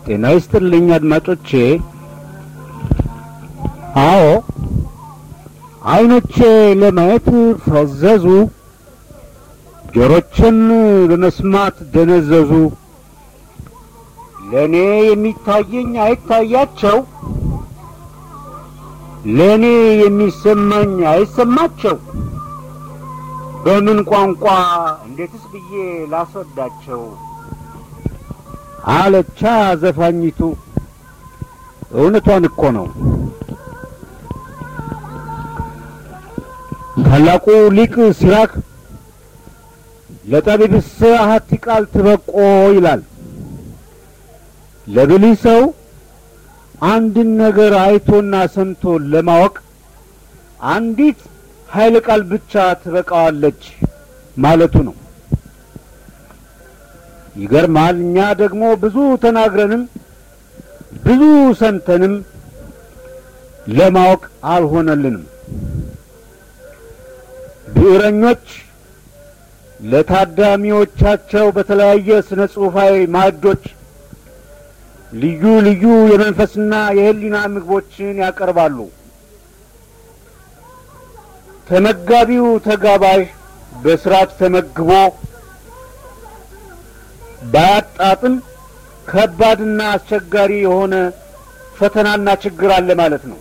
ጤና ይስጥልኝ አድማጮቼ። አዎ አይኖቼ ለማየት ፈዘዙ፣ ጆሮቼም ለመስማት ደነዘዙ። ለእኔ የሚታየኝ አይታያቸው፣ ለእኔ የሚሰማኝ አይሰማቸው። በምን ቋንቋ እንዴትስ ብዬ ላስረዳቸው? አለቻ ዘፋኝቱ። እውነቷን እኮ ነው። ታላቁ ሊቅ ሲራክ ለጠቢብስ አሐቲ ቃል ትበቆ ይላል። ለብልህ ሰው አንድን ነገር አይቶና ሰምቶ ለማወቅ አንዲት ኃይለ ቃል ብቻ ትበቃዋለች ማለቱ ነው። ይገርማል። እኛ ደግሞ ብዙ ተናግረንም ብዙ ሰምተንም ለማወቅ አልሆነልንም። ብዕረኞች ለታዳሚዎቻቸው በተለያየ ስነ ጽሑፋዊ ማዕዶች ልዩ ልዩ የመንፈስና የሕሊና ምግቦችን ያቀርባሉ። ተመጋቢው ተጋባዥ በስርዓት ተመግቦ ባያጣጥም ከባድና አስቸጋሪ የሆነ ፈተናና ችግር አለ ማለት ነው።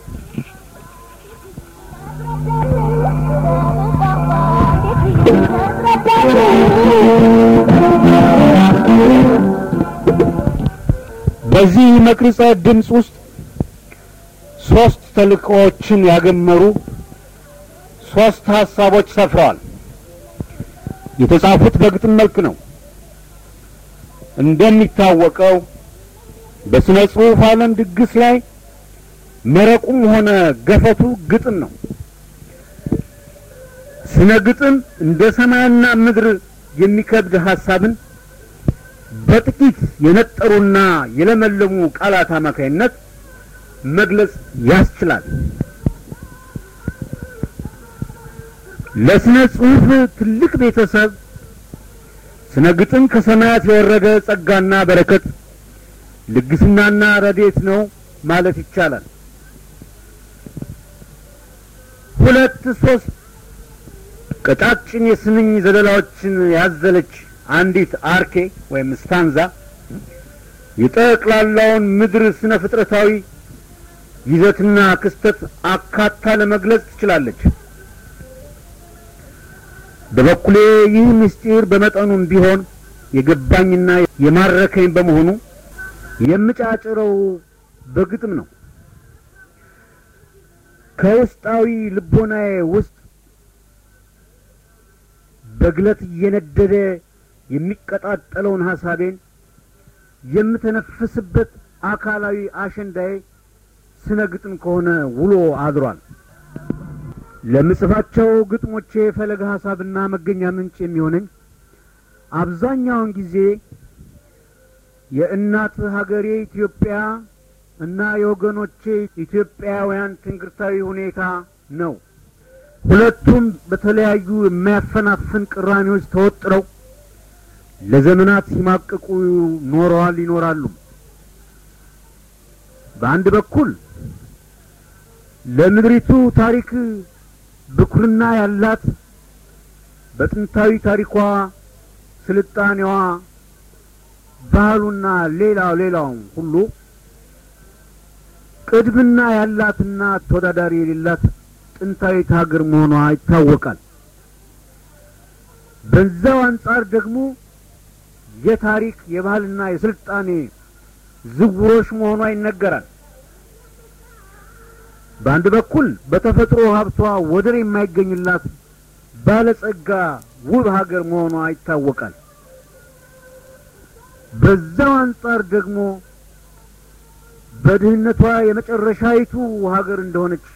በዚህ መቅረጸ ድምፅ ውስጥ ሶስት ተልእኮዎችን ያገመሩ ሶስት ሀሳቦች ሰፍረዋል። የተጻፉት በግጥም መልክ ነው። እንደሚታወቀው በስነ ጽሑፍ ዓለም ድግስ ላይ መረቁም ሆነ ገፈቱ ግጥም ነው። ስነ ግጥም እንደ ሰማይና ምድር የሚከብድ ሀሳብን በጥቂት የነጠሩና የለመለሙ ቃላት አማካይነት መግለጽ ያስችላል። ለስነ ጽሑፍ ትልቅ ቤተሰብ ስነ ግጥም ከሰማያት የወረደ ጸጋና በረከት ልግስናና ረድኤት ነው ማለት ይቻላል። ሁለት ሶስት ቀጫጭን የስንኝ ዘለላዎችን ያዘለች አንዲት አርኬ ወይም ስታንዛ የጠቅላላውን ምድር ስነ ፍጥረታዊ ይዘትና ክስተት አካታ ለመግለጽ ትችላለች። በበኩሌ ይህ ምስጢር በመጠኑም ቢሆን የገባኝና የማረከኝ በመሆኑ የምጫጭረው በግጥም ነው። ከውስጣዊ ልቦናዬ ውስጥ በግለት እየነደደ የሚቀጣጠለውን ሀሳቤን የምተነፍስበት አካላዊ አሸንዳዬ ስነ ግጥም ከሆነ ውሎ አድሯል። ለምጽፋቸው ግጥሞቼ ፈለገ ሀሳብና መገኛ ምንጭ የሚሆነኝ አብዛኛውን ጊዜ የእናት ሀገሬ ኢትዮጵያ እና የወገኖቼ ኢትዮጵያውያን ትንግርታዊ ሁኔታ ነው። ሁለቱም በተለያዩ የሚያፈናፍን ቅራኔዎች ተወጥረው ለዘመናት ሲማቅቁ ኖረዋል፣ ይኖራሉ። በአንድ በኩል ለምድሪቱ ታሪክ ብኩርና ያላት በጥንታዊ ታሪኳ ስልጣኔዋ፣ ባህሉና ሌላው ሌላውም ሁሉ ቅድምና ያላትና ተወዳዳሪ የሌላት ጥንታዊት ሀገር መሆኗ ይታወቃል። በዛው አንጻር ደግሞ የታሪክ የባህልና የስልጣኔ ዝውሮች መሆኗ ይነገራል። በአንድ በኩል በተፈጥሮ ሀብቷ ወደር የማይገኝላት ባለጸጋ ውብ ሀገር መሆኗ ይታወቃል። በዛው አንጻር ደግሞ በድህነቷ የመጨረሻይቱ ሀገር እንደሆነች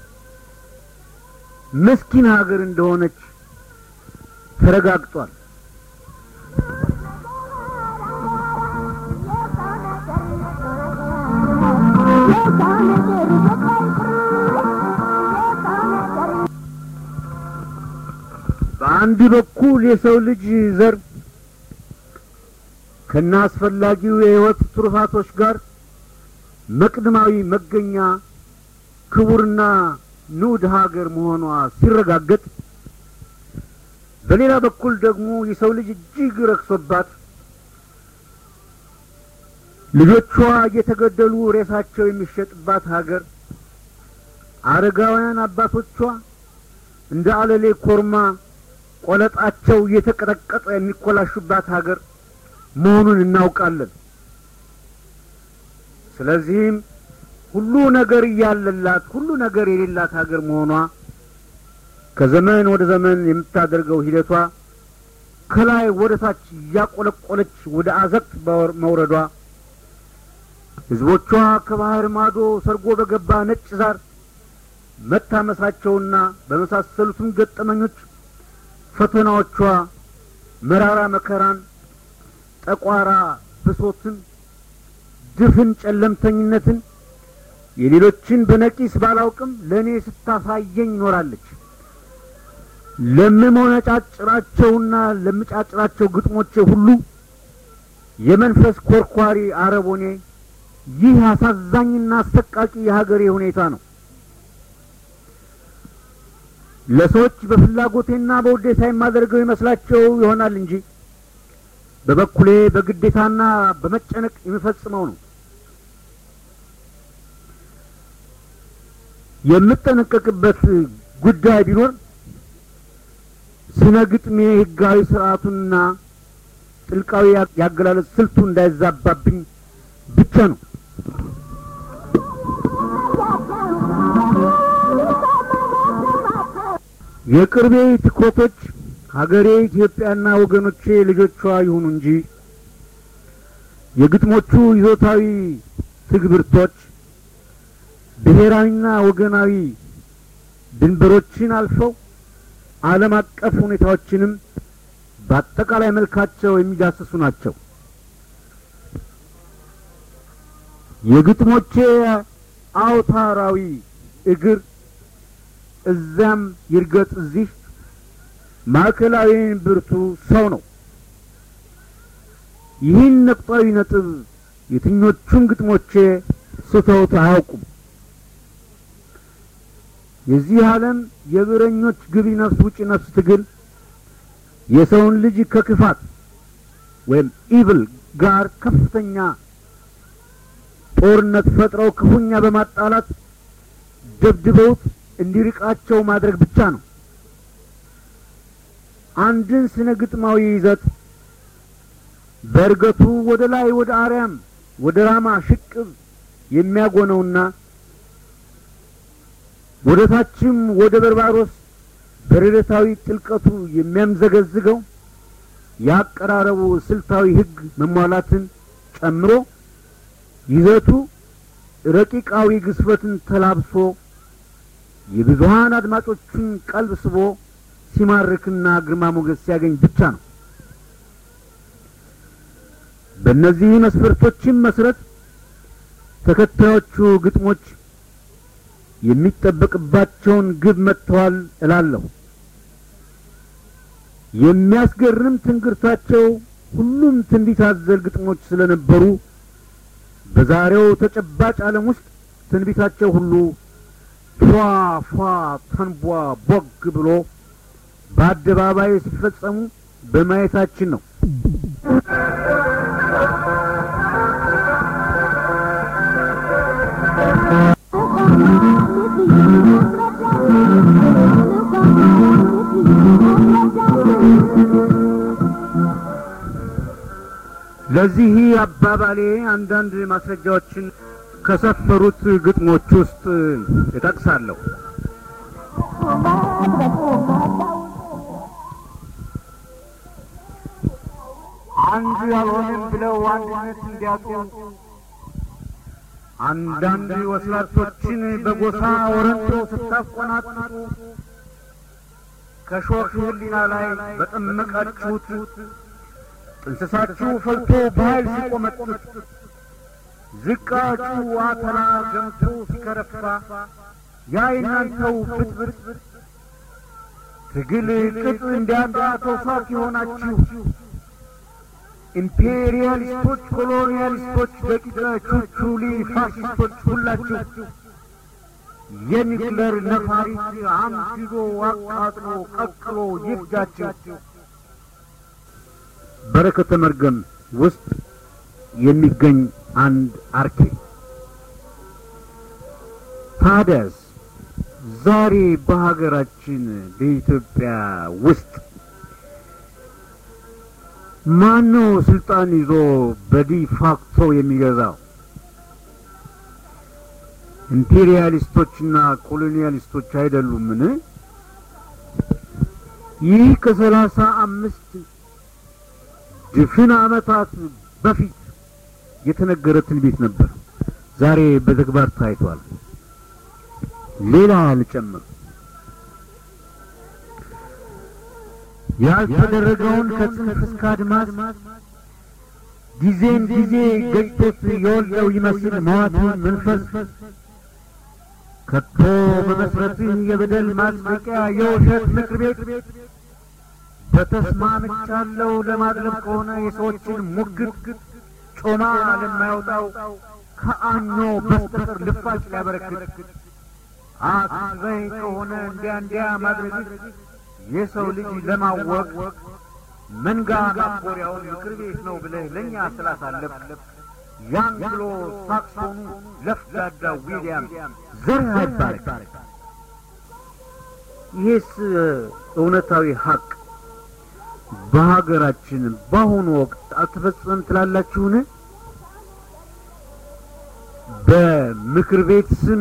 ምስኪን ሀገር እንደሆነች ተረጋግጧል። በአንድ በኩል የሰው ልጅ ዘር ከና አስፈላጊው የሕይወት ትሩፋቶች ጋር መቅድማዊ መገኛ ክቡርና ንዑድ ሀገር መሆኗ ሲረጋገጥ፣ በሌላ በኩል ደግሞ የሰው ልጅ እጅግ ረክሶባት ልጆቿ እየተገደሉ ሬሳቸው የሚሸጥባት ሀገር አረጋውያን አባቶቿ እንደ አለሌ ኮርማ ቆለጣቸው እየተቀጠቀጠ የሚኮላሹባት ሀገር መሆኑን እናውቃለን። ስለዚህም ሁሉ ነገር እያለላት ሁሉ ነገር የሌላት ሀገር መሆኗ ከዘመን ወደ ዘመን የምታደርገው ሂደቷ ከላይ ወደ ታች እያቆለቆለች ወደ አዘቅት መውረዷ ሕዝቦቿ ከባህር ማዶ ሰርጎ በገባ ነጭ ዛር መታመሳቸውና በመሳሰሉትም ገጠመኞች ፈተናዎቿ መራራ መከራን፣ ጠቋራ ብሶትን፣ ድፍን ጨለምተኝነትን የሌሎችን በነቂስ ባላውቅም ለእኔ ስታሳየኝ ኖራለች። ለምሞነጫጭራቸውና ለምጫጭራቸው ግጥሞቼ ሁሉ የመንፈስ ኮርኳሪ አረቦኔ ይህ አሳዛኝና አሰቃቂ የሀገሬ ሁኔታ ነው። ለሰዎች በፍላጎቴና በውዴታ የማደርገው ይመስላቸው ይሆናል እንጂ በበኩሌ በግዴታና በመጨነቅ የምፈጽመው ነው። የምጠነቀቅበት ጉዳይ ቢኖር ስነ ግጥሜ ሕጋዊ ስርዓቱንና ጥልቃዊ ያገላለጽ ስልቱ እንዳይዛባብኝ ብቻ ነው። የቅርቤ ትኩረቶች ሀገሬ ኢትዮጵያና ወገኖቼ ልጆቿ ይሁኑ እንጂ የግጥሞቹ ይዞታዊ ትግብርቶች ብሔራዊና ወገናዊ ድንበሮችን አልፈው ዓለም አቀፍ ሁኔታዎችንም በአጠቃላይ መልካቸው የሚዳስሱ ናቸው። የግጥሞቼ አውታራዊ እግር እዚያም ይርገጥ እዚህ ማዕከላዊን ብርቱ ሰው ነው። ይህን ነጥባዊ ነጥብ የትኞቹም ግጥሞቼ ስተውት አያውቁም። የዚህ ዓለም የብረኞች ግቢ ነፍስ ውጪ ነፍስ ትግል የሰውን ልጅ ከክፋት ወይም ኢቭል ጋር ከፍተኛ ጦርነት ፈጥረው ክፉኛ በማጣላት ደብድበውት እንዲርቃቸው ማድረግ ብቻ ነው። አንድን ስነ ግጥማዊ ይዘት በእርገቱ ወደ ላይ ወደ አርያም ወደ ራማ ሽቅብ የሚያጎነውና ወደ ታችም ወደ በርባሮስ በርዕታዊ ጥልቀቱ የሚያምዘገዝገው የአቀራረቡ ስልታዊ ሕግ መሟላትን ጨምሮ ይዘቱ ረቂቃዊ ግስበትን ተላብሶ የብዙሀን አድማጮችን ቀልብ ስቦ ሲማርክና ግርማ ሞገስ ሲያገኝ ብቻ ነው። በእነዚህ መስፈርቶችም መሰረት ተከታዮቹ ግጥሞች የሚጠበቅባቸውን ግብ መጥተዋል እላለሁ። የሚያስገርም ትንግርታቸው ሁሉም ትንቢት አዘል ግጥሞች ስለነበሩ በዛሬው ተጨባጭ ዓለም ውስጥ ትንቢታቸው ሁሉ ፏ ፏ ተንቧ ቦግ ብሎ በአደባባይ ሲፈጸሙ በማየታችን ነው። ለዚህ አባባሌ አንዳንድ ማስረጃዎችን ከሰፈሩት ግጥሞች ውስጥ እጠቅሳለሁ። አንድ ያልሆንም ብለው አንድነት እንዲያጡ አንዳንድ ወስላቶችን በጎሳ ወረንጦ ስታቆናጥጡ ከሾህ ሕሊና ላይ በጠመቃችሁት ጥንስሳችሁ ፈልቶ በኃይል ሲቆመጡት ዝቃጩ አተላ ገምቶ ሲከረፋ ያ የናንተው ብጥብጥ ትግል ቅጥ እንዲያጣ ተውሳክ የሆናችሁ ኢምፔሪያሊስቶች፣ ኮሎኒያሊስቶች፣ ደቂቀ ቹቹሊ ፋሽስቶች ሁላችሁ የኒክለር ነፋሪት አምሽዶ አቃጥሎ ቀቅሎ ይፍጃችሁ። በረከተ መርገም ውስጥ የሚገኝ አንድ አርኬ ታዲያስ ዛሬ በሀገራችን በኢትዮጵያ ውስጥ ማነው ስልጣን ይዞ በዲፋክቶ የሚገዛው? ኢምፔሪያሊስቶችና ኮሎኒያሊስቶች አይደሉምን? ይህ ከሰላሳ አምስት ድፍን ዓመታት በፊት የተነገረ ትንቢት ነበር። ዛሬ በተግባር ታይቷል። ሌላ ልጨምር። ያልተደረገውን ከጽንፍ እስከ አድማስ ጊዜን ጊዜ ገጭቶት የወልደው ይመስል መዋቱን መንፈስ ከቶ በመስረትህ የበደል ማጽደቂያ የውሸት ምክር ቤት በተስማምቻለሁ ለማድረግ ከሆነ የሰዎችን ሙግት ጮማ ለማያወጣው ከአኞ በስተቀር ልፋጭ ሊያበረክት አስበኝ ከሆነ እንዲያ እንዲያ ማድረግ የሰው ልጅ ለማወቅ መንጋ ማጎሪያውን ምክር ቤት ነው ብለህ ለእኛ ስላሳለፍ የአንግሎ ሳክሶኑ ለፍዳዳ ዊልያም ዘር አይባረክ። ይህስ እውነታዊ ሀቅ በሀገራችን በአሁኑ ወቅት አልተፈጸመም ትላላችሁን? በምክር ቤት ስም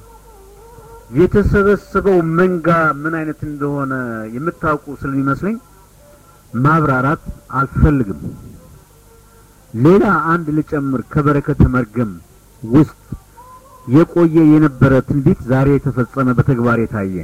የተሰበሰበው መንጋ ምን አይነት እንደሆነ የምታውቁ ስለሚመስለኝ ማብራራት አልፈልግም። ሌላ አንድ ልጨምር። ከበረከተ መርገም ውስጥ የቆየ የነበረ ትንቢት ዛሬ የተፈጸመ በተግባር የታየ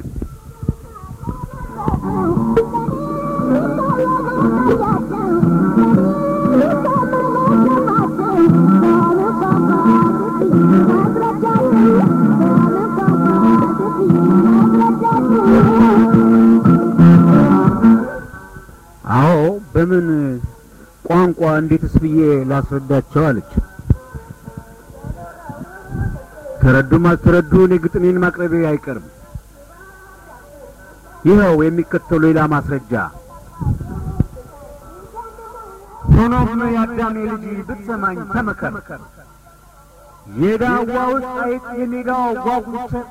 አዎ በምን ቋንቋ እንዴትስ ብዬ ላስረዳቸው አለች። ተረዱም አልተረዱ እኔ ግጥሜን ማቅረቤ አይቀርም። ይኸው የሚከተሉ ሌላ ማስረጃ። ሆኖም የአዳሜ ልጅ ብትሰማኝ ተመከር፣ የዳዋ ውስጥ አይጥ የሜዳው ጓጉንቸር፣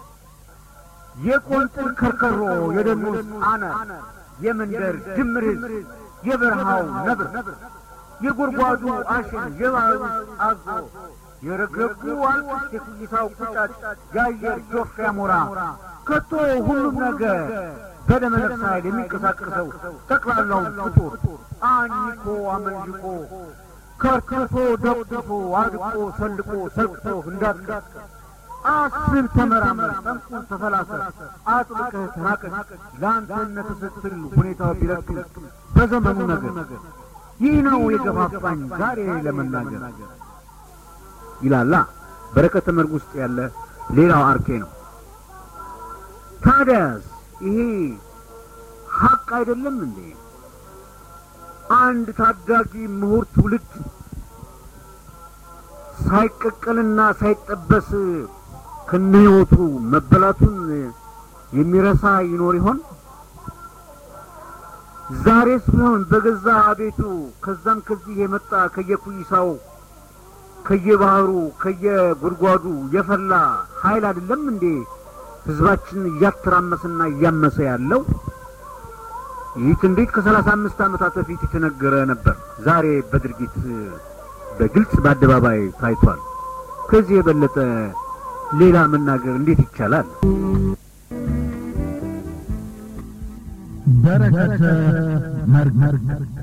የቆንጥል ከርከሮ የደኑ ውስጥ አነ የመንደር ድምር ሕዝብ የበረሃው ነብር የጉድጓዱ አሸን የባህሩ አዞ የረግረጉ አልቅስ የኩይሳው ቁጫጭ የአየር ጆፍ ያሞራ ከቶ ሁሉም ነገር በደመ ነፍስ ኃይል የሚንቀሳቀሰው ጠቅላላውን ፍጡር አኝኮ አመንዥቆ ከርክቶ ደቁሶ አድቆ ሰልቆ ሰልቅቶ እንዳትቀር አስብ፣ ተመራመር፣ ጠንቁን ተፈላሰር፣ አጥብቀህ ተናቀቅ። ለአንተነት ስትል ሁኔታው ቢረክም በዘመኑ ነገር ይህ ነው የገፋፋኝ ዛሬ ለመናገር ይላላ በረከተ መርግ ውስጥ ያለ ሌላው አርኬ ነው። ታዲያስ ይሄ ሀቅ አይደለም እንዴ? አንድ ታዳጊ ምሁር ትውልድ ሳይቀቀልና ሳይጠበስ ከነህይወቱ መበላቱን የሚረሳ ይኖር ይሆን? ዛሬስ ቢሆን በገዛ ቤቱ ከዛም ከዚህ የመጣ ከየኩይሳው ከየባህሩ ከየጉድጓዱ የፈላ ኃይል አይደለም እንዴ ህዝባችንን እያተራመሰና እያመሰ ያለው? ይህ ትንቢት ከሰላሳ አምስት ዓመታት በፊት የተነገረ ነበር። ዛሬ በድርጊት በግልጽ በአደባባይ ታይቷል። ከዚህ የበለጠ ሌላ መናገር እንዴት ይቻላል? በረከተ መርግ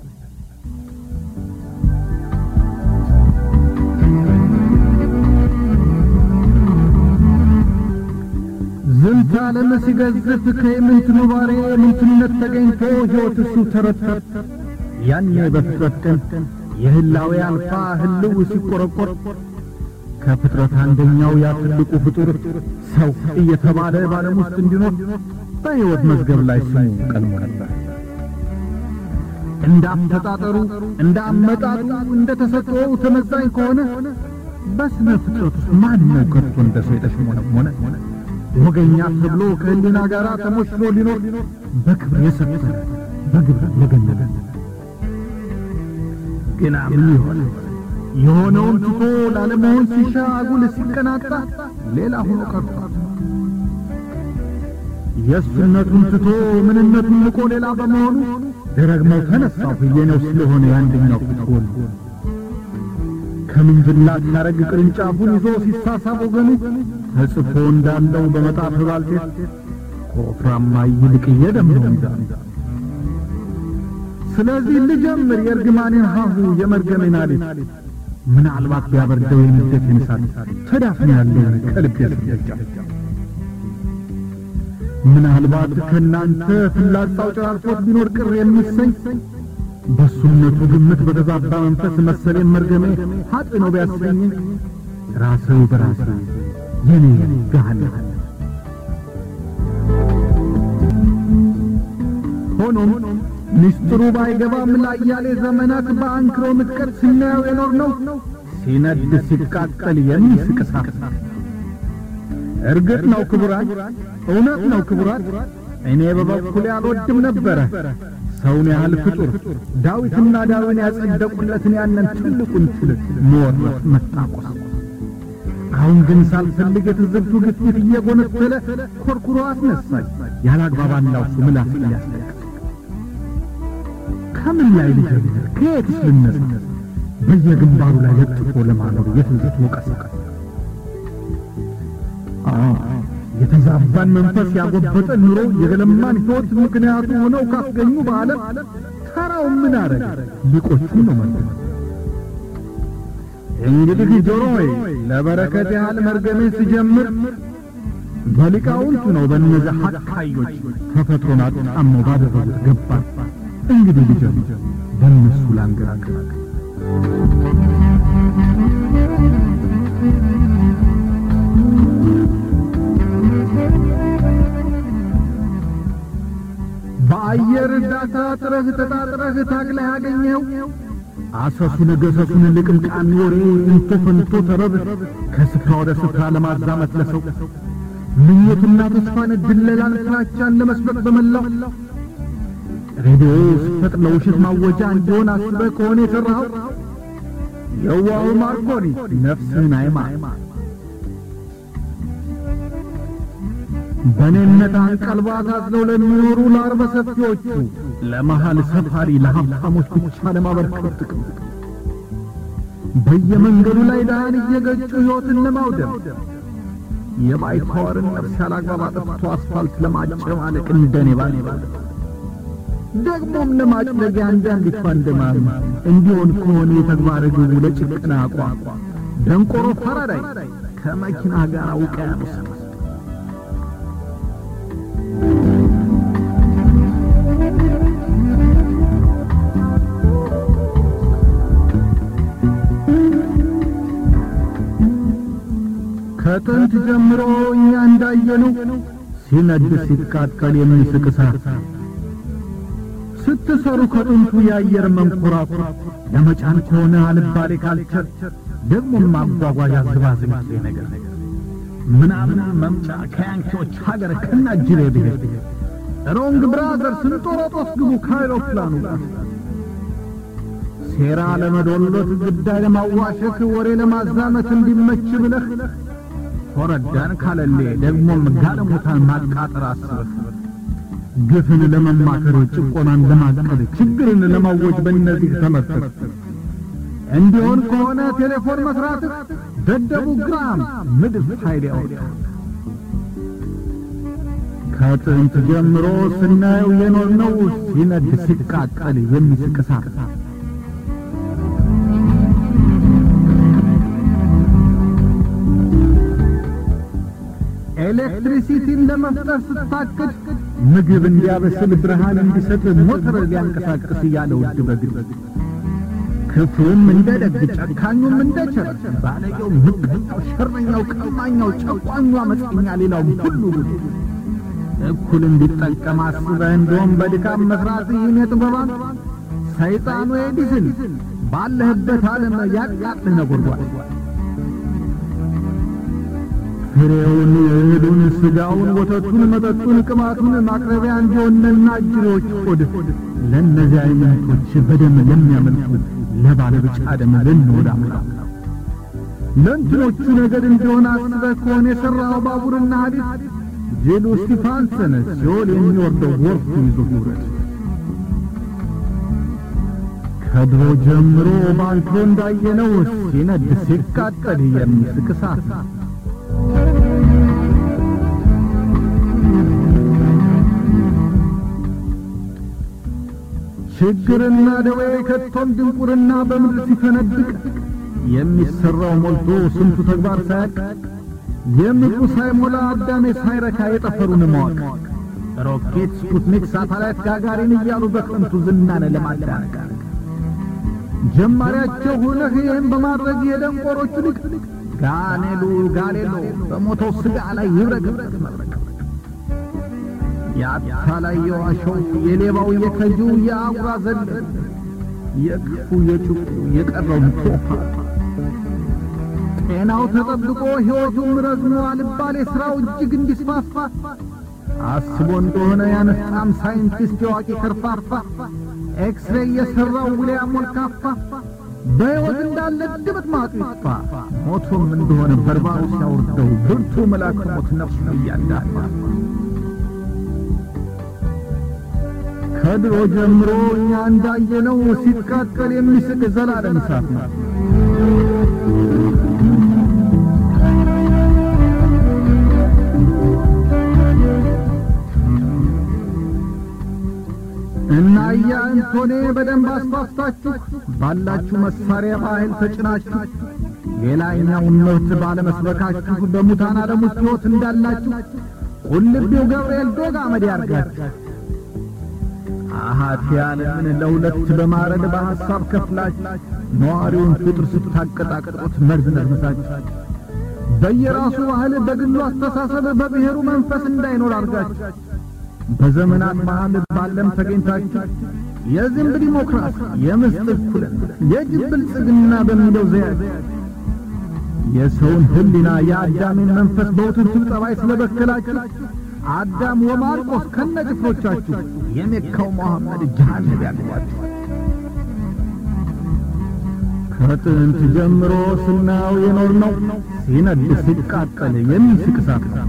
ዝንተ ዓለም ሲገዝፍ ከየምንት ኑባሬ ምንትነት ተገኝቶ ሕይወት እሱ ተረተር ያኔ በፍጥረት ቀን የህላዌ አልፋ ህልው ሲቆረቆር ከፍጥረት አንደኛው ያ ትልቁ ፍጡር ሰው እየተባለ በዓለም ውስጥ እንዲኖር በሕይወት መዝገብ ላይ ስሙ ቀድሞ ነበር። እንደ አፈጣጠሩ እንደ አመጣጡ እንደ ተሰጥኦው ተመዛኝ ከሆነ በስነ ፍጥረት ውስጥ ማን ነው ከቶ እንደ ሰው የተሽሞነሞነ ወገኛ ተብሎ ከህሊና ጋር ተሞሽሮ ሊኖር በክብር የሰፈረ በግብር የገነነ ግና ምን ይሆን የሆነውን ትቶ ላለመሆን ሲሻ አጉል ሲቀናጣ ሌላ ሆኖ ቀርቷል። የእሱነቱን ትቶ ምንነቱን ንቆ ሌላ በመሆኑ ደረግመው ተነሳሁ የኔው ስለሆነ የአንደኛው ፊት ወሉ ከምንዝላት ያረግ ቅርንጫፉን ይዞ ሲሳሳብ ወገኑ ተጽፎ እንዳለው በመጣፍ ባልቴት ከወፍራማ ይልቅ እየደምነው እንዳሉ ስለዚህ ልጀምር የእርግማኔን ሀሁ የመርገሜን አሌት ምናልባት ቢያበርደው የንደቴን እሳት ተዳፍነ ያለውን ከልቤ ስደጃ ምናልባት ከእናንተ ፍላጻው ጨራርፎት ቢኖር ቅር የሚሰኝ በሱነቱ ግምት በተዛባ መንፈስ መሰሌን መርገሜ ሀጥ ነው ቢያሰኝ ራሰው በራሴ የኔ ገሃነም ሆኖም ምስጢሩ ባይገባም ላያሌ ዘመናት በአንክሮ ምጥቀት ስናየው የኖር ነው ሲነድ ሲቃጠል የሚስቅ እሳት እርግጥ ነው ክቡራት፣ እውነት ነው ክቡራት፣ እኔ በበኩሌ አልወድም ነበረ ሰውን ያህል ፍጡር ዳዊትና ዳዊን ያጸደቁለትን ያንን ትልቁን ትል መወረፍ መጣቆስ። አሁን ግን ሳልፈልግ የትዝብቱ ግፊት እየጎነተለ ኮርኩሮ አስነሳኝ። ያላግባብ አላውሱ ምላስ ሊያስለቅስ ከምን ላይ ልጀምር? ከየትስ ልነሳ? በየግንባሩ ላይ ለጥፎ ለማኖር የትዝብት ወቀሳ የተዛባን መንፈስ ያጎበጠ ኑሮ የገለማን ሕይወት ምክንያቱ ሆነው ካስገኙ በዓለም ተራው ምን አረግ ሊቆቹ ነው ማለት እንግዲህ ጆሮ ሆይ ለበረከት ያህል መርገሜን ስጀምር በሊቃውንቱ ነው በእነዚያ ሐቃዮች ተፈጥሮን አጣመው ባደረጉት ገባር እንግዲህ ልጀምር በእነሱ ላንገራግር በአየር እርዳታ ጥረህ ተጣጥረህ ታግለህ ያገኘው አሰሱን ገሰሱን ልቅምቃሚ ወሬ እንቶ ፈንቶ ተረብ ከስፍራ ወደ ስፍራ ለማዛመት ለሰው ምኞትና ተስፋን ድለላን ፍራቻን ለመስበክ በመላው ሬዲዮ ስፈጥ ለውሸት ማወጃ እንዲሆን አስበህ ከሆነ የሠራኸው የዋሁ ማርኮኒ ነፍስህን አይማ በእኔነት አንቀልባ ታዝለው ለሚኖሩ ለአርበ ሰፊዎቹ ለመሃል ሰፋሪ ለሀብታሞች ብቻ ለማበርከት ጥቅም በየመንገዱ ላይ ድሃን እየገጩ ሕይወትን ለማውደም የባይተዋርን ነፍስ ያላግባብ አጥፍቶ አስፋልት ለማጨማለቅ እንደኔ ባኔ ባለ ደግሞም ለማጭለጊያ አንዳንዲት ፋንደማም እንዲሆን ከሆነ የተግባር ግቡ ለጭቅና አቋም ደንቆሮ ፈረዳይ ከመኪና ጋር ውቅያኖስ ከጥንት ጀምሮ እኛ እንዳየነው ሲነድ ሲቃጠል የሚስቅ እሳት ስትሰሩ ከጥንቱ የአየር መንኮራኩር ለመጫን ከሆነ አልባሌ ካልቸር ደግሞም ማጓጓዣ ዝባዝንኬ ነገር ምናምን መምጫ ከያንኪዎች ሀገር ከናጅሬ ብሔር ሮንግ ብራዘር ስንጦሮጦስ ግቡ ከአይሮፕላኑ ጋር ሴራ ለመዶሎት ግዳይ ለማዋሸክ ወሬ ለማዛመት እንዲመች ብለህ ኮረዳን ካለሌ ደግሞም ጋለሞታን ማቃጠር አስበህ ግፍን ለመማከር ጭቆናን ለማቀድ ችግርን ለማወጅ በእነዚህ ተመርተህ እንዲሆን ከሆነ ቴሌፎን መስራትህ ደደቡ ግራም ምድር ኃይል ያወጣ ከጥንት ጀምሮ ስናየው የኖርነው ሲነድ ሲቃጠል የሚስቅ እሳት ኤሌክትሪሲቲን ለመፍጠር ስታቅድ ምግብ እንዲያበስል ብርሃን እንዲሰጥ ሞተር ሊያንቀሳቅስ እያለ ውድ በግድ ክፉም እንደ ደግ ጨካኙም እንደ ቸር ባለጌው ምቀኛው ሸረኛው ቀማኛው ጨቋኙ አመፀኛ ሌላውም ሁሉ ጉድ እኩል እንዲጠቀም አስበህ እንደውም በድካም መስራት ይህን የጥበባን ሰይጣኑ ኤዲስን ባለህበት ዓለም ያቃጥልህ ነጎድጓድ ፍሬውን እህሉን ሥጋውን ወተቱን መጠጡን ቅማቱን ማቅረቢያ እንዲሆነና እጅሮች ሆድ ለእነዚህ አይነቶች በደም ለሚያመልኩ ለባለ ብጫ ደም ልንወድ አምላክ ለእንትኖቹ ነገድ እንዲሆን አስበህ ከሆነ የሠራኸው ባቡርና ሐዲድ ጅሉ እስጢፋንስን ሲኦል የሚወርደው ወርቱ ይዞ ይውረድ። ከድሮ ጀምሮ ባልቶ እንዳየነው ሲነድ ሲቃጠል የሚስቅ እሳት ነው። ችግርና ደዌ ከቶም ድንቁርና በምድር ሲፈነድቅ የሚሠራው ሞልቶ ስንቱ ተግባር ሳያቅ የምድሩ ሳይሞላ አዳሜ ሳይረካ የጠፈሩን ማወቅ ሮኬት፣ ስፑትኒክ፣ ሳተላይት፣ ጋጋሪን እያሉ በከንቱ ዝናን ለማዳነቅ ጀማሪያቸው ሆነህ ይህን በማድረግ የደንቆሮቹ ልቅ ጋኔሉ ጋሌሎ በሞተው ሥጋ ላይ ይብረቅረቅ መብረቅ የአታላይ የዋሸው የሌባው የከጂው የአጉራ ዘለል የክፉ የጭቁ የቀረው ቶፋ ጤናው ተጠብቆ ሕይወቱም ረዝሞ አልባሌ ሥራው እጅግ እንዲስፋፋ አስቦ እንደሆነ ያነፍጣም ሳይንቲስት የዋቂ ከርፋፋ ኤክስሬይ የሠራው ውሊያም ወልካፋ በሕይወት እንዳለ ድምጥ ማጡ ይጥፋ ሞቶም እንደሆነ በርባሩ ሲያወርደው ብርቱ መልአክ ሞት ነፍሱ እያዳፋ ከድሮ ጀምሮ እኛ እንዳየነው ሲቃጠል የሚስቅ ዘላለም እሳት ነው። እና እያ እንቶኔ በደንብ አስፋፍታችሁ ባላችሁ መሳሪያ በኃይል ተጭናችሁ ሌላኛውን መብት ባለመስበካችሁ በሙታን ዓለም ውስጥ ሕይወት እንዳላችሁ ቁልቢው ገብርኤል ዶግ አመድ ያርጋችሁ። አሃት ዓለምን ለሁለት በማረድ በሐሳብ ከፍላችሁ ነዋሪውን ፍጡር ስታቀጣቅጡት መርዝ ነርምሳችሁ በየራሱ ባህል በግሉ አስተሳሰብ በብሔሩ መንፈስ እንዳይኖር አርጋችሁ በዘመናት መሃል ባለም ተገኝታችሁ የዝንብ ዲሞክራሲ፣ የምስጥ እኩልነት፣ የጅብ ብልጽግና በሚለው ዘያችሁ የሰውን ሕሊና የአዳምን መንፈስ በውትብትብ ጠባይ ስለበከላችሁ አዳም ወማርቆስ ከነጭፍሮቻችሁ የሜካው መሐመድ ጀሃነም ያግባችሁ። ከጥንት ጀምሮ ስናየው የኖር ነው ሲነድ ሲቃጠል የሚስቅ እሳት ነው።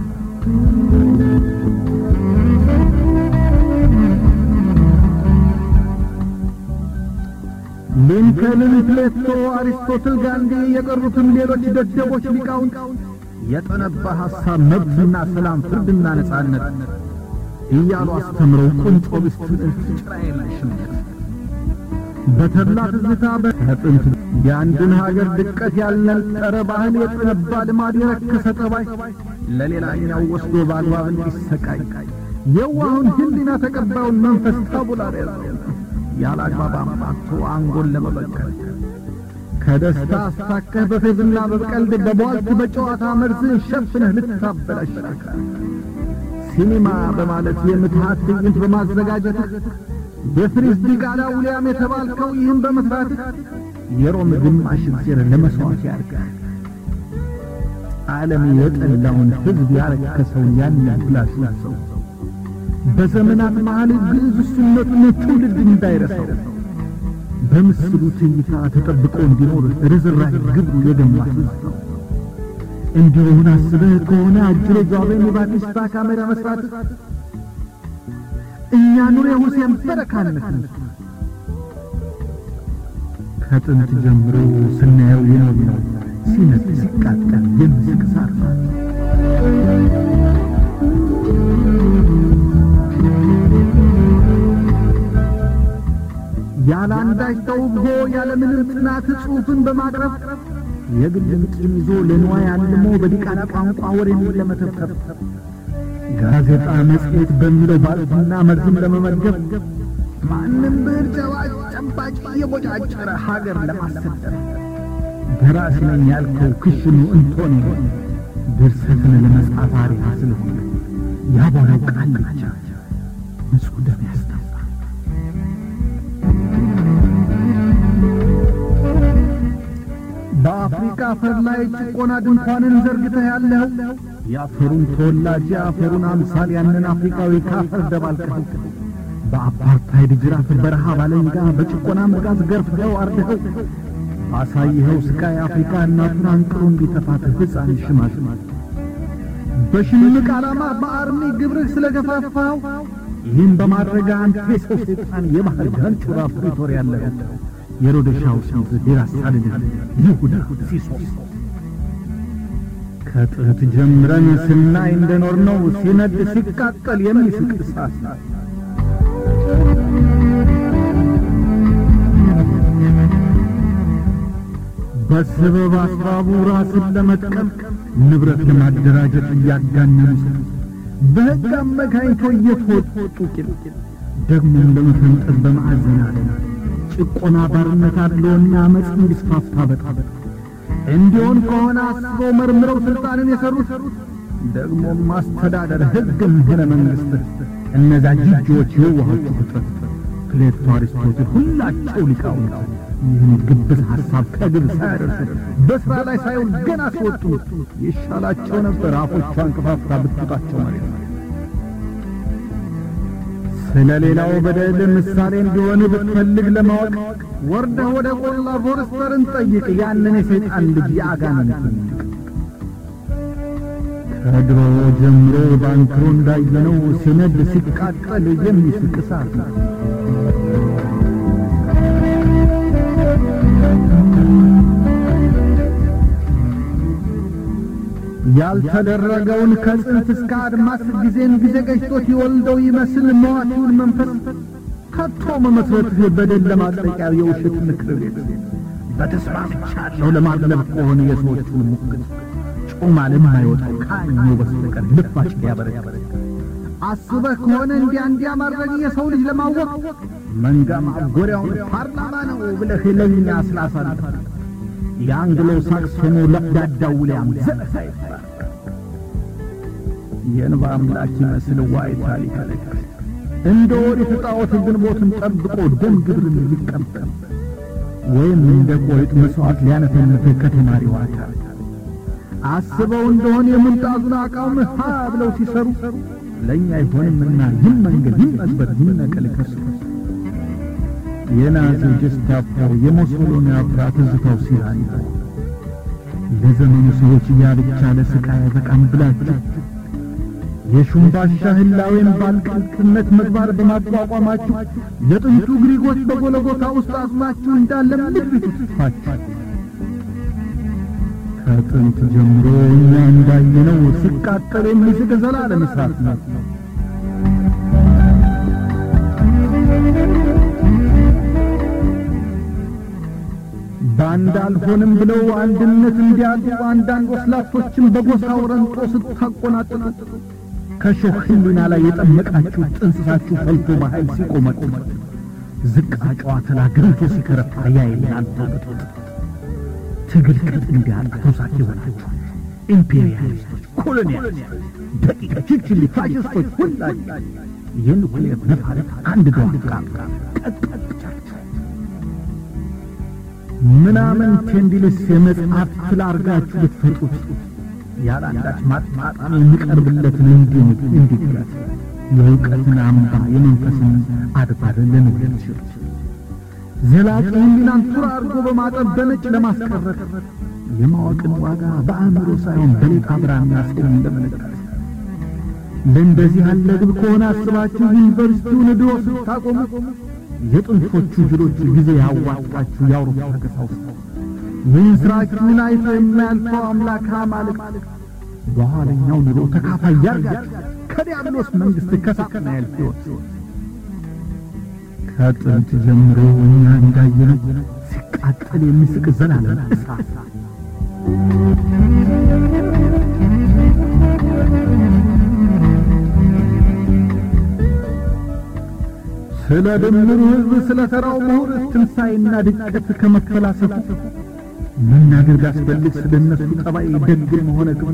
ሊንከንን፣ ፕሌቶ፣ አሪስቶትል፣ ጋንዲ የቀሩትም ሌሎች ደደቦች ሊቃውንት የጠነባ ሐሳብ መብትና ሰላም፣ ፍርድና ነጻነት እያሉ አስተምረው ቁንጮ ብስትን እልፍ ጭራ የለሽነት በተድላ ትዝታ በጥንት የአንድን ሀገር ድቀት ያልነጠረ ባህል የጠነባ ልማድ የረከሰ ጠባይ ለሌላኛው ወስዶ በአግባብ እንዲሰቃይ የዋሁን ሕሊና ተቀባዩን መንፈስ ታቡላር ያዘው ያለ አግባብ አማቶ አንጎል ለመበቀል ከደስታ አስታከህ በፌዝና በቀልድ በቧልት በጨዋታ መርዝ ሸፍነህ ልታበላሽ ሲኒማ በማለት የምትሃት ትዕይንት በማዘጋጀትህ የፍሪዝ ዲቃላ ውሊያም የተባልከው ይህም በመስራትህ የሮም ግማሽ ዜር ለመሥዋዕት ያርጋል። ዓለም የጠላውን ሕዝብ ያረከሰውን ያንን ብላሹን ሰው በዘመናት መሃል ግዕዝ እሱነቱን ትውልድ እንዳይረሳው በምስሉ ትዕይታ ተጠብቆ እንዲኖር ርዝራኄ ግብሩ የገማ ሕዝብ ነው። እንዲሆን አስበህ ከሆነ አጅሬ ጃቤን የባቲስታ ካሜራ መስራት እኛ ኑሬ ሁሴን በረካነት ከጥንት ጀምሮ ስናየው የኖር ነው ሲነድ ሲቃጠል የሚስቅ እሳት ነው። ያለ አንዳች ተውቦ ያለ ምንም ጥናት ጽሑፍን በማቅረብ የግልን ቂም ይዞ ለንዋይ አልሞ በዲቃላ ቋንቋ ወሬን ለመተብተብ ጋዜጣ መጽሔት በሚለው ባልትና መርዝም ለመመገብ ማንም ብዕር ጨባጭ ጨባጭ እየቦጫጨረ ሀገር ለማሰደር ደራሲ ነኝ ያልከው ክሽኑ እንቶኔ ድርሰትን ለመጻፍ አሪያ ስለሆነ ያቦነው ቃል ብቻ ንጹሕ ደም ያስታፋል። በአፍሪካ አፈር ላይ ጭቆና ድንኳንን ዘርግተህ ያለው የአፈሩን ተወላጅ የአፈሩን አምሳል ያንን አፍሪካዊ ካፈር ደባልቀኸው በአፓርታይድ ጅራፍ በረሃብ አለንጋ በጭቆና መጋዝ ገርፍኸው አርደኸው ባሳይኸው ስቃይ አፍሪካ እናቱን አንቅሮ እንዲተፋት ሕፃን ሽማግሌ በሽምቅ ዓላማ በአርሚ ግብርህ ስለ ገፋፋው ይህም በማድረግ አንተ የሰው ሰይጣን የባህር ዳንቹራ ፕሪቶሪያ ያለህ የሮደሻው ስንት ዴራሳልን ይሁዳ ሲሶስ ከጥንት ጀምረን ስናይ እንደኖር ነው ሲነድ ሲቃጠል የሚስቅ እሳት በስበብ አስባቡ ራስን ለመጥቀም ንብረት ለማደራጀት እያጋነኑ በሕግ አመካኝቶ እየተወጡ ቂል ደግሞም ለመፈንጠዝ በማዕዘን አለ ጭቆና ባርነት አለውና አመፅ እንዲስፋፋ በጣም እንዲሆን ከሆነ አስበው መርምረው ስልጣንን የሰሩት ደግሞም ማስተዳደር ሕግም ሆነ መንግሥት እነዛ ጅጆች የዋሆቹ ፍጥረት ፕሌቶ፣ አሪስቶትል ሁላቸው ሊቃውንት ይህን ግብዝ ሐሳብ ከግብ ሳያደርሱ በሥራ ላይ ሳይሆን ገና ሲወጡ ይሻላቸው ነበር አፎቿን ከፋፍታ ብትውጣቸው መሬት ስለ ሌላው በደል ምሳሌ እንዲሆን ብትፈልግ ለማወቅ ወርደህ ወደ ቆላ ፎርስተርን ጠይቅ ያንን የሰይጣን ልጅ የአጋንንትን ከድሮ ጀምሮ ባንክሮ እንዳየነው ሲነድ ሲቃጠል የሚስቅ እሳት ነው። ያልተደረገውን ከጽንፍ እስከ አድማስ ጊዜን ጊዜ ገጭቶት ይወልደው ይመስል መዋቲውን መንፈስ ከቶ መመስረትህ በደል ለማጥለቂያ የውሸት ምክር ቤት በተስማምቻለሁ ለማግለብ ከሆነ የሰዎቹን ሙግት ጮማ ለማይወጣው ከአኙ በስተቀር ልፋጭ ሊያበረክ አስበህ ከሆነ እንዲያ እንዲያ ማድረግ የሰው ልጅ ለማወቅ መንጋ ማጎሪያውን ፓርላማ ነው ብለህ ለኛ ስላሳልፍ የአንግሎ ሳክሶኑ ለዳዳው ዊልያም ዘለሳ ይባል የእንባ አምላክ ይመስል ዋይታ ሊከለክል እንደ ወዲት ጣዖት ግንቦትን ጠብቆ ደም ግብርን ሊቀበል ወይም እንደ ቆሪጥ መሥዋዕት ሊያነፈንፍ ከተማሪው አካል አስበው እንደሆን የሙንጣዙን አቃውም ሀ ብለው ሲሰሩ ለእኛ አይሆንምና ይህን መንገድ ይመስበት ይነቀል ከሱ የናዚ ጀስታፖ የሞሶሎኒ አፍራ ትዝታው ሲራን ለዘመኑ ሰዎች ያ ብቻ ለስቃይ አይበቃም ብላችሁ የሹምባሻ ህላዌን ባልቅልቅነት ምግባር በማቋቋማችሁ የጥንቱ ግሪኮች በጎለጎታ ውስጥ አጽማችሁ እንዳለ ምድሪቱ ትጥፋችሁ። ከጥንት ጀምሮ እኛ እንዳየነው ሲቃጠል የሚስቅ ዘላለም እሳት ነው። በአንድ አልሆንም ብለው አንድነት እንዲያጡ አንዳንድ ወስላቶችን በጎሳው ረንጦ ስታቆናጥጡ ከሾህ ህሊና ላይ የጠመቃችሁ ጥንስሳችሁ ፈልቶ በኃይል ሲቆመጡ ዝቃጫዋ ተላ ገንቶ ሲከረፋ ያይ እናንተ ብጡጥ ትግል ቅጥ እንዲያጣ ተውሳክ የሆናችሁ ኢምፔሪያሊስቶች፣ ኮሎኒያሊስቶች፣ ደቂቀ ችችሊ ፋሽስቶች ሁላችሁ የኑክሌር ነፋረት አንድ ደዋቃ ቀጥቀጫችሁ ምናምን ቴንዲልስ የመጽሐፍ ፍል አርጋችሁ ብትፈጡት ያለ አንዳች ማጣጣም የሚቀርብለትን እንዲሁ እንዲግለት የእውቀትን አምባ የመንፈስን አድባር ለንውለት ችሉት ዘላቂ ህሊናን ቱር አድርጎ በማጠብ በነጭ ለማስቀረት የማወቅን ዋጋ በአእምሮ ሳይሆን በሌጣ ብራና ስዕል ለመለካት ለእንደዚህ ያለ ግብ ከሆነ አስባችሁ ዩኒቨርሲቲውን ድሮ ስታቆሙ የጥንቶቹ ጅሎች ጊዜ ያዋጣችሁ የአውሮፓ ቀሳውስት ይህን ሥራችሁን አይቶ የማያልፈው አምላክ አማልክት በኋለኛው ኑሮ ተካፋይ ያርጋችሁ ከዲያብሎስ መንግሥት ከሰከና ያልፍ ሕይወት ከጥንት ጀምሮ እኛ እንዳየነው ሲቃጠል የሚስቅ ዘላለም እሳት ስለ ድምሩ ሕዝብ ስለ ተራው ምሁር ትንሣኤና ድቀት ከመፈላሰፉ መናገር ቢያስፈልግ ስለ እነሱ ጠባይ ደግም ሆነ ግብ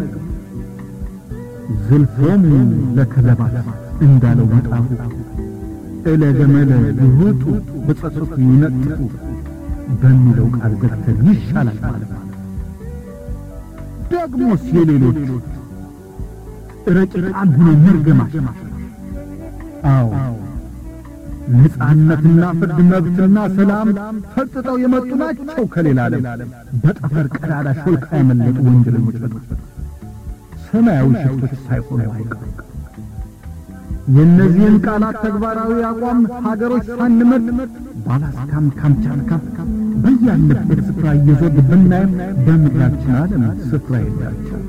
ዝልፎሙ ለከለባት እንዳለው መጣፉ እለ ገመለ ይውጡ በጸጸቱ ይነጥፉ በሚለው ቃል ገብተን ይሻላል ማለት ደግሞስ የሌሎች ረቂቃን ሆኖ መርገማቸው አዎ ነጻነትና ፍርድ መብትና ሰላም ፈጥጠው የመጡ ናቸው ከሌላ ዓለም በጠፈር ቀዳዳ ሾልካ ያመለጡ ወንጀለኞች ሰማያዊ ሽፍቶች ሳይሆኑ አይቀሩም። የእነዚህን ቃላት ተግባራዊ አቋም ሀገሮች ሳንመርጥ በአላስካም ካምቻትካ በያለበት ስፍራ እየዞር ብናየም በምድራችን ዓለም ስፍራ የላቸው።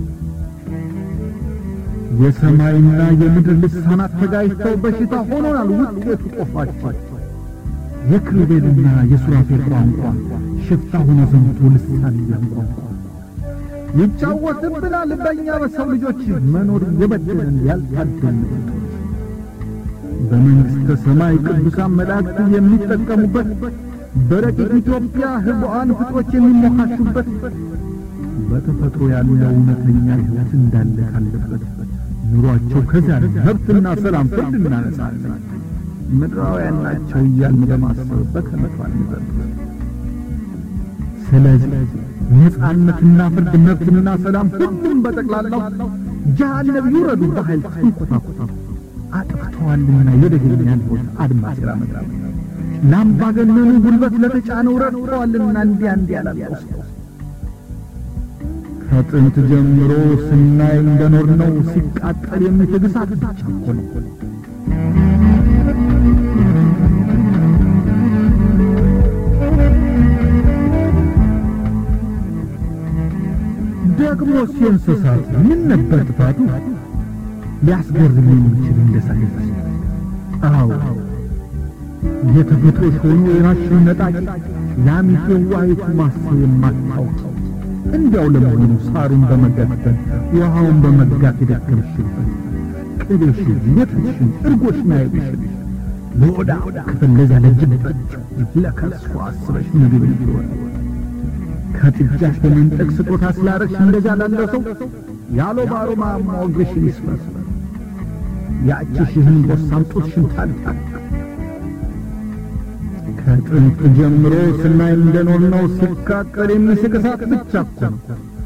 የሰማይና የምድር ልሳናት ተጋጅተው በሽታ ሆኖናል ውጤቱ ጦፋቸው። የክሩቤልና የሱራፌል ቋንቋ ሽፍታ ሆኖ ዘምቶ ልሳን እያንቋንቋ ይጫወትብናል በእኛ በሰው ልጆች መኖር የበደለን ያልታደልን በመንግሥተ ሰማይ ቅዱሳን መላእክት የሚጠቀሙበት በረቂቅ ኢትዮጵያ ህቡዓን ፍጥሮች የሚሞካሹበት በተፈጥሮ ያለው እውነተኛ ሕይወት እንዳለ ካለበት ኑሯቸው ከዚያ መብትና ሰላም ፍርድና ነጻነት ምድራውያን ናቸው እያልን በማሰብ በከመቱ አንዘልቅ። ስለዚህ ነጻነትና ፍርድ መብትና ሰላም ሁሉም በጠቅላላው ጀሃነም ይውረዱ በኃይል ተንኮታኮታ አጥፍተዋልና የደገኛን ሕይወት አድማስ ያመጣ ለአምባገነኑ ጉልበት ለተጫነው ረድተዋልና እንዲያ እንዲያ ላለው ሰው ከጥንት ጀምሮ ስናይ እንደኖር ነው ሲቃጠል የሚትግ እሳት ብቻ እኮ ነው። ደግሞ የእንስሳት ምን ነበር ጥፋቱ? ሊያስገርም የሚችል እንደ ሳይንስ አዎ የተፈጥሮሽ ሆኖ የራስሽን ነጣቂ ላሚቱ ዋይቱ ማሰብ የማታውቅ እንዲያው ለመሆኑ ሳሩን በመገፈን ውሃውን በመጋት የደከምሽበት ቅቤሽን፣ ወተትሽን፣ እርጎሽን አይብሽን ለወዳ ክፍል ለዚያ ለጅበት ለከርሷ አስበሽ ምግብ እንዲሆን ከጥጃሽ በመንጠቅ ስጦታ ስላረግሽ እንደዚያ ላለው ሰው ያሎ ባሮ ማሞግሽን ይስመስል ያችሽህን ቦሳም ጡትሽን ታልታል ከጥንት ጀምሮ ስናይ እንደኖር ነው ሲቃጠል የሚስቅ እሳት ብቻ እኮ ነው።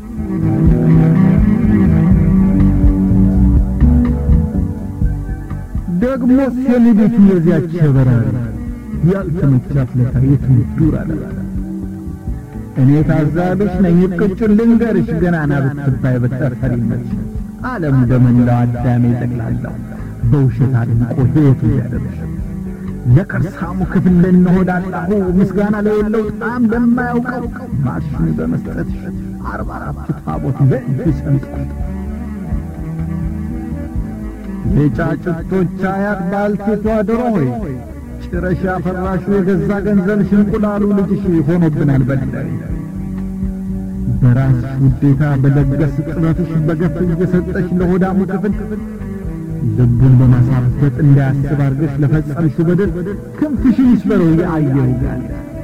ደግሞ የልቤቱ የዚያች በራሪ ያልተመቻት ለታ የትም ዱር አለ እኔ ታዛብሽ ነኝ ቅጩን ልንገርሽ ገናና ብትባይ በጠፈሪነች ዓለም በመላው አዳሜ ጠቅላላው በውሸት አድንቆ ሕይወቱ ያደረሽ ለከርሳሙ ክፍል ለነሆዳላሁ ምስጋና ለሌለው ጣም ለማያውቀው ማርሽን በመስጠት አርባ አራቱ ታቦት በእጅ ሰንጥቆት የጫጭቶች አያት ባልቴቷ ዶሮ ሆይ ጭረሻ ፈራሹ የገዛ ገንዘብሽ እንቁላሉ ልጅሽ ሆኖብናል በዳይ በራስሽ ውዴታ በለገስ ጥረትሽ በገፍ እየሰጠሽ ለሆዳሙ ክፍል ልቡን በማሳበጥ እንዳያስብ አርገሽ ለፈጸምሽው በደል ክንፍሽን ይስበረው የአየር ጋር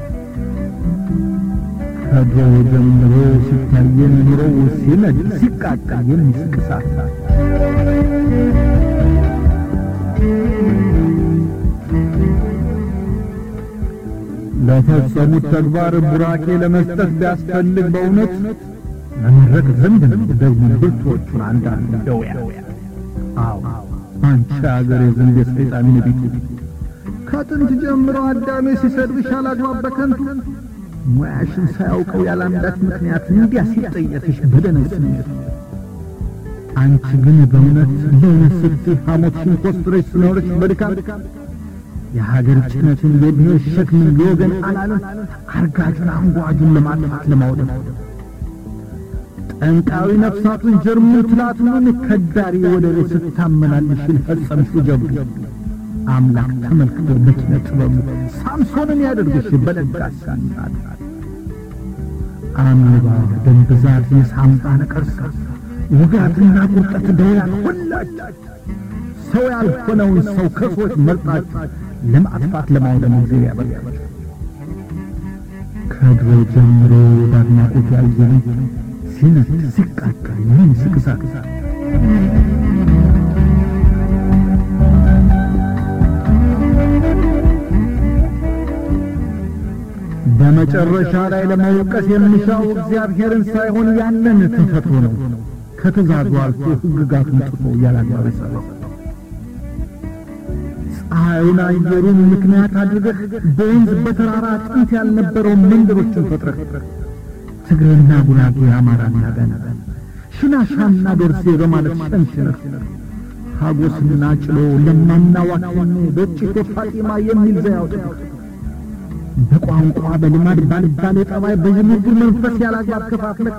ከድሮ ጀምሮ ሲታየን ኑሮው ሲነድ ሲቃጠል የሚስቅ እሳት ለፈጸሙት ተግባር ቡራኬ ለመስጠት ቢያስፈልግ በእውነት መመረቅ ዘንድ ነው። ደግሞ ብርቶቹን አንዳንድ ደውያ አዎ አንቺ አገር የዘንድ የሰይጣን ነቢቱ ከጥንት ጀምሮ አዳሜ ሲሰድብሽ አላግባብ በከንቱ ሙያሽን ሳያውቀው ያላንዳች ምክንያት እንዲያ ሲጠየፍሽ በደነስ ስሜት አንቺ ግን በእውነት ለእውነት ስትይ ሐሞትሽን ኮስትረሽ ስኖርሽ በድካም የሀገር ጭነትን የብሔር ሸክምን የወገን አላልን አርጋጁን አንጓጁን ለማጥፋት ለማውደም ጠንቃዊ ነፍሳቱን ጀርሙን ትላቱን ከዳሪ ወደ ቤት ስታመላልሽ ፈጸምሽው ጀብዱ አምላክ ተመልክቶ በኪነ ጥበቡ ሳምሶንን ያደርግሽ በለጋስ ሳንሳት አሜባ ደም ብዛት የሳምባ ነቀርሳ ውጋትና ቁርጠት ደውያት ሁላችሁ ሰው ያልሆነውን ሰው ከሰዎች መርጣችሁ ለማጥፋት ለማውደም ጊዜ ያበቃችሁ ከድሮ ጀምሮ በአድናቆት ያየን ሲነት ሲቃጠል ምን ስቅሳት በመጨረሻ ላይ ለመውቀስ የሚሻው እግዚአብሔርን ሳይሆን ያንን ተፈጥሮ ነው። ከትእዛዙ አልፎ ሕግጋቱን ጥሶ ያላግባብ የሠራው ፀሐዩን አየሩን ምክንያት አድርገህ በወንዝ በተራራ ጥንት ያልነበረውን መንደሮችን ፈጥረህ ትግሬና ጉራጌ፣ አማራና ገና ሽናሻና ዶርሴ በማለት ሸንሽነህ ሀጎስና ጭሎ ለማና ዋካኔ በጭቶ ፋጢማ የሚል ዘዬ አውጥተህ በቋንቋ በልማድ ባልባሌ ጠባይ በዥንጉር መንፈስ ያላግባብ ከፋፍለህ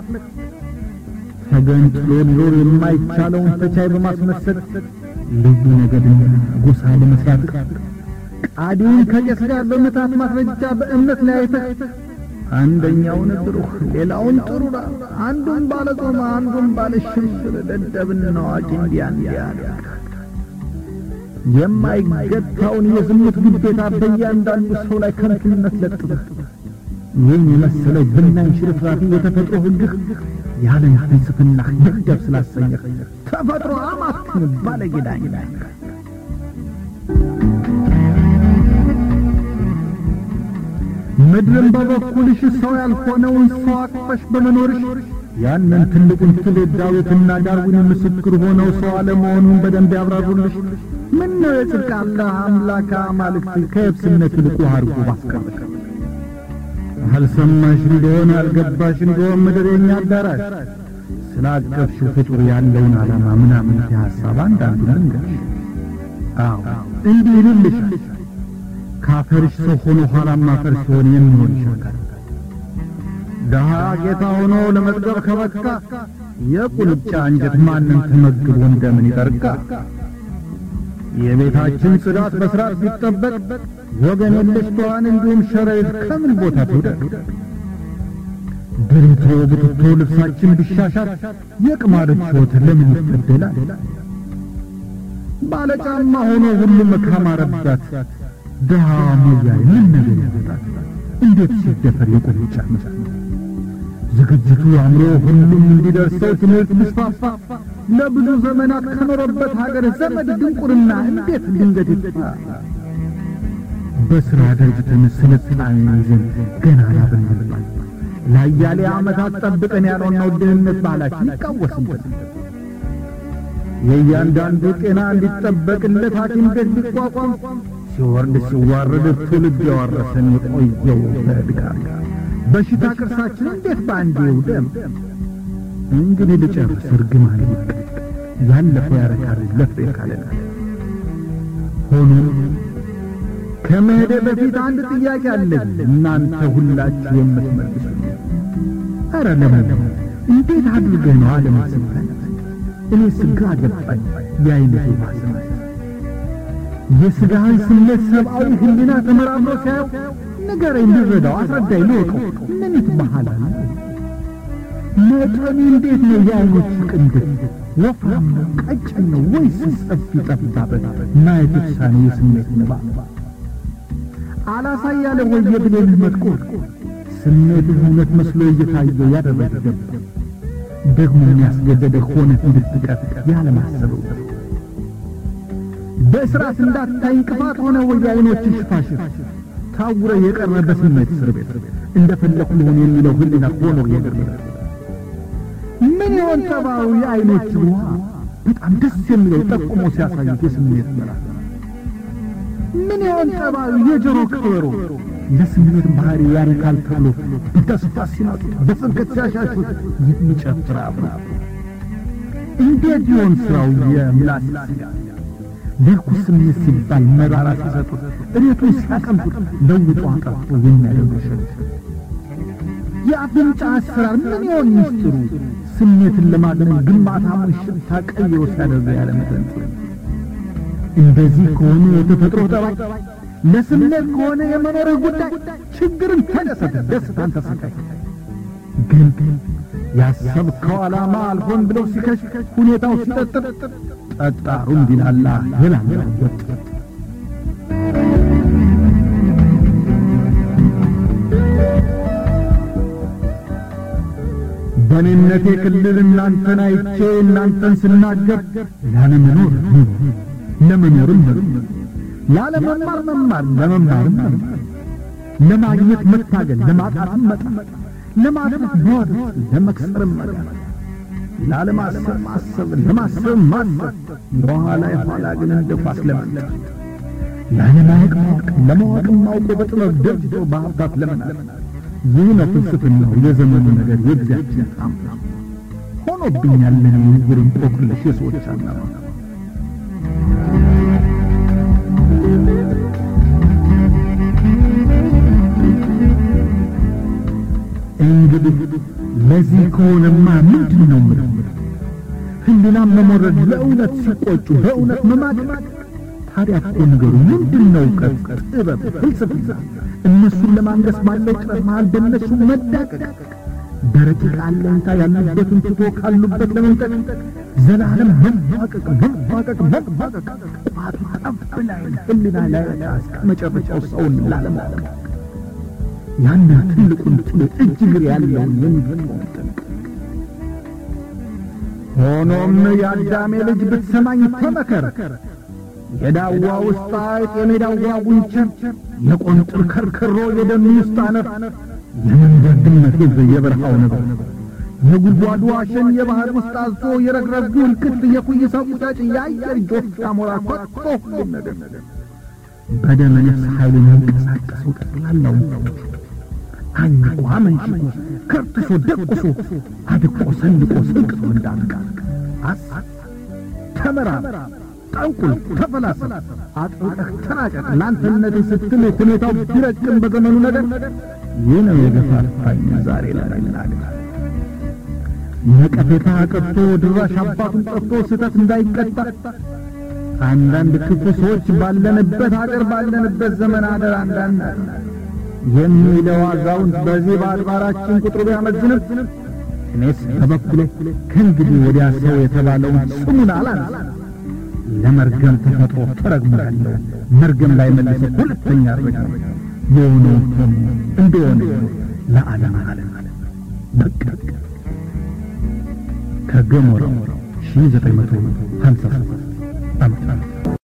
ተገንጥሎ ሊኖር የማይቻለውን ተቻይ በማስመሰል ልዩ ነገድና ጎሳ ለመስራት ቃዲውን ከቄስ ጋር በምታት ማስረጃ በእምነት ለያይተህ አንደኛውን ብሩህ ሌላውን ጥሩራ አንዱን ባለ ጾማ አንዱን ባለ ሽምብር ደደብና አዋቂ እንዲያ እንዲያ የማይገታውን የዝሙት ግዴታ በእያንዳንዱ ሰው ላይ ከንቱነት ለጥፈህ ይህን የመሰለ ብናኝ ሽርፍራፊ የተፈጥሮ ሕግህ ያለን ፍልስፍና ይደብ ስላሰኘህ ተፈጥሮ አማክን ባለጌዳኝ ምድርን በበኩልሽ ሰው ያልሆነውን ሰው አቅፈሽ በመኖርሽ ያንን ትልቁን ትውልድ ዳዊትና ዳርዊን ምስክር ሆነው ሰው አለመሆኑን በደንብ ያብራሩልሽ። ምን ነው የጽድቅ አላህ አምላክ አማልክት ከየብስነት ይልቁ አርጎ ባስቀረሽ። አልሰማሽ እንደሆነ አልገባሽ እንደሆነ ምድር የኛ አዳራሽ ስላቀፍሽው ፍጡር ያለውን ዓላማ ምናምን ሐሳብ አንዳንዱ ልንገርሽ። አዎ እንዲህ ይልልሻል። ካፈርሽ ሰው ሆኖ ኋላም አፈር ሲሆን የሚሆን ይሻካል። ድሃ ጌታ ሆኖ ለመጥገብ ከበቃ የቁልጫ እንጀት ማንን ተመግቦ እንደምን ይጠርቃ? የቤታችን ጽዳት በስርዓት ቢጠበቅ ወገን የለሽ ተዋን እንዲሁም ሸረሪት ከምን ቦታ ትውደቅ? ድሪቶ ብትቶ ልብሳችን ቢሻሻል የቅማሎች ሕይወት ለምን ይበደላል? ባለጫማ ሆኖ ሁሉም ካማረባት ድሃ ሞያይ ምን ነገር ያመጣል? እንዴት ሲደፈር የቁልጫ ዝግጅቱ አምሮ ሁሉም እንዲደርሰው ትምህርት ቢስፋፋ ለብዙ ዘመናት ከኖረበት ሀገር ዘመድ ድንቁርና እንዴት ድንገት ይጥፋ? በሥራ ደርጅተን ስልጣኔ ይዘን ገና ያበንልባል ለአያሌ ዓመታት ጠብቀን ያልሆነው ድህነት ባህላችን ይቃወስበት። የእያንዳንዱ ጤና እንዲጠበቅለት ሐኪም ቤት ቢቋቋም ሲወርድ ሲዋረድ ትውልድ ያወረሰን የቆየው በድካም በሽታ ቅርሳችን እንዴት በአንዴ ይውደም? እንግዲህ ልጨርስ፣ እርግማን ይብቃ። ያለፈው ያረካል ለፍሬ ካለና ሆኖም ከመሄደ በፊት አንድ ጥያቄ አለኝ እናንተ ሁላችሁ የምትመልሱ። ኧረ ለምን እንዴት አድርገህ ነው ዓለም ስብከት? እኔ ስጋ ገባኝ የአይነቱ ማስመት የሥጋህን ስሜት ሰብአዊ ሕሊና ተመራምሮ ሲያየው ንገረኝ፣ ልረዳው፣ አስረዳኝ፣ ልወቀው። ምን ይትባሃላል? መጠኑ እንዴት ነው? የአይኖቹ ቅንድብ ወፍራም ነው? ቀጭን ነው? ወይስ ሰፊ ጠባበት? ማየት የተሳነ የስሜት ንባብ አላሳያለ ወይ የብሌንህ መጥቆር ስሜትህ እውነት መስሎ እየታየው ያደረገ ገባ ደግሞ የሚያስገደደ ሆነ እንድትቀር ያለማሰበው በእስራት እንዳታይ እንቅፋት ሆነ ወይ የአይኖች ሽፋሽፍ ታውረ የቀረ በስሜት እስር ቤት እንደፈለኩ ልሆን የሚለው ህሊና ሆኖ የቀረ ምን ይሆን ጠባዩ የአይኖች ውሃ በጣም ደስ የሚለው ጠቁሞ ሲያሳዩት የስሜት መላ ምን ይሆን ጠባዩ የጆሮ ከበሮ ለስሜት ባህሪ ያረካል ተብሎ በተስፋ ሲመጡት በጽድቀት ሲያሻሹት የሚጨፍር አብራ እንዴት ይሆን ስራው የምላስ ስጋ ለርኩስ ስሜት ሲባል መራራ ሲሰጡት እሬቱን ሲያቀምጡት ለውጦ አጠፍቶ የሚያደርገው ሸት የአፍንጫ አሰራር ምን ይሆን ምስጢሩ ስሜትን ለማግኘት ግንባታውን ሽታ ቀይሮ ሲያደርገው ያለ መጠንጥር እንደዚህ ከሆነ የተፈጥሮ ጠባይ ለስሜት ከሆነ የመኖርህ ጉዳይ ችግርን ተደሰት፣ ደስታን ተሰቃይ። ግን ያሰብከው ዓላማ አልሆን ብለው ሲከሽ ሁኔታው ሲጠጥር ጠጣሩ እንዲላላ የላላው ወጥ በእኔነቴ ክልል እናንተን አይቼ እናንተን ስናገር ላለመኖር ለመኖርም ላለመማር መማር ለመማርም መማር ለማግኘት መታገል፣ ለማጣትም መጣር፣ ለማትረፍ መዋደት፣ ለመክሰርም መዳር፣ ላለማሰብ ማሰብ፣ ለማሰብ ማሰብ፣ የኋላ የኋላ ግን እንደ ኳስ ለመንጠር፣ ላለማወቅ ማወቅ፣ ለማወቅም ማውቆ በጥበብ ደብድቦ በሀብታት ለመናት ይህ ነው ፍልስፍናው የዘመኑ ነገር የጊዜያችን ታምራ ሆኖብኛል ለኔ ንግር እንቆቅልሽ የሰዎች አናማ እንግዲህ ለዚህ ከሆነማ ምንድን ነው ምለው ህሊናም መሞረድ ለእውነት ሲቆጩ በእውነት መማቅማቅ ታዲያ እኮ ነገሩ ምንድን ነው እውቀት ጥበብ ፍልስፍና እነሱን ለማንገስ ባለው ጥረት መሃል በእነሱ መዳቀቅ በረቂቅ አለኝታ ያሉበትን ትቶ ካሉበት ለመንጠቅ ዘላለም መማቀቅ መማቀቅ መማቀቅ ቋቱ ጠብ ላይ ህሊና ላይ እስከ መጨረሻው ሰውን ላለማወቅ ያንን ትልቁን ጥሎ እጅ እግር ያለውን የሚገጥመውን ጠንቅ ሆኖም የአዳሜ ልጅ ብትሰማኝ ተመከር የዳዋ ውስጥ አይጥ የሜዳዋ ጉንቸር የቆንጥር ከርከሮ የደኑ ውስጥ አነፍ የመንደር ድመት የበረሃው ነበር የጉድጓዱ አሸን የባህር ውስጥ አዞ የረግረጉ እልክት የኩይሳው ቁጫጭ የአየር ጆፍ ዳሞራ ኮቶ ሁሉም ነገር በደመ ነፍስ ኃይሉ የሚንቀሳቀሰው ጠቅላላው አኝቆ አመንጭቆ ከርትሶ ደቁሶ አድቆ ሰንድቆ ስንቅሶ እንዳልቃ አስ ተመራመር ጠንቁል ተፈላሰፍ አጥብቀህ ተራቀቅ ለአንተነት ስትል ሁኔታው ቢረቅም በዘመኑ ነገር ይህ ነው የገፋፋኝ ዛሬ ለመናገር ነቀፌታ ቀጥቶ ድራሽ አባቱን ጠፍቶ ስህተት እንዳይቀጣ አንዳንድ ክፉ ሰዎች ባለንበት አገር ባለንበት ዘመን አደር አንዳንድ የሚለው አዛውንት በዚህ በአድባራችን ቁጥሩ ቢያመዝንም እኔስ በበኩሌ ከእንግዲህ ወዲያ ሰው የተባለውን ስሙን አላነሳ ለመርገም ተፈጥሮ ተረግሞ ያለው መርገም ላይ መልሶ ሁለተኛ ረግሞ የሆነውን ሆኖ እንደሆነ ለዓለም ዓለም በቃ ከገሞራው ሺህ ዘጠኝ መቶ ሀምሳ ሰባት ዓመት